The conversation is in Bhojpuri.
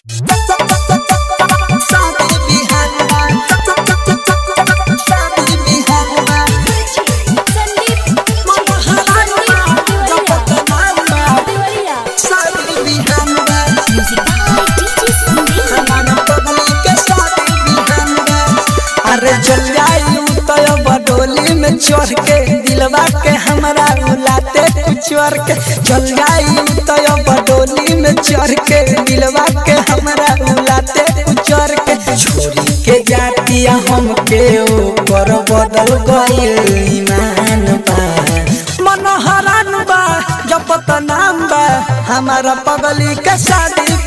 शादी बिहान बा शादी बिहान बा शादी बिहान बा हमारा पगली के शादी बिहान बा अरे जल जाई तो बडोली में चढ़ के दिलवा के हमरा उलाते कुचर के जल जाई तो बडोली में चढ़ के दिलवा के हमरा उलाते कुचर के छोरी के जातिया हम के ऊपर बदल गइल ईमान बा मन हरान बा जपत नाम बा हमारा पगली के शादी